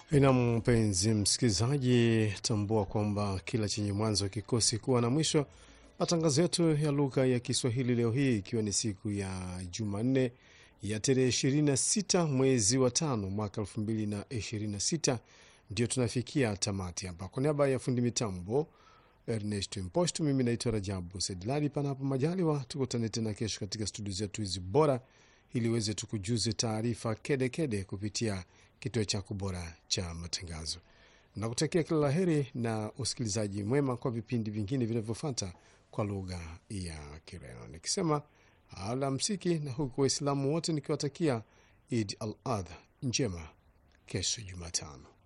Na mpenzi msikilizaji, tambua kwamba kila chenye mwanzo kikosi kuwa na mwisho. Matangazo yetu ya lugha ya Kiswahili leo hii ikiwa ni siku ya Jumanne ya tarehe 26 mwezi wa tano mwaka 2026 ndio tunafikia tamati hapa. Kwa niaba ya fundi mitambo Ernest Impost, mimi naitwa Rajabu Sedladi. Panapo majaliwa, tukutane tena kesho katika studio zetu hizi bora, ili uweze tukujuze taarifa kedekede kupitia kituo chako bora cha matangazo. Nakutakia kila la heri na usikilizaji mwema kwa vipindi vingine vinavyofuata kwa lugha ya Kireno, nikisema alamsiki, na huku Waislamu wote nikiwatakia Id al Adha njema kesho Jumatano.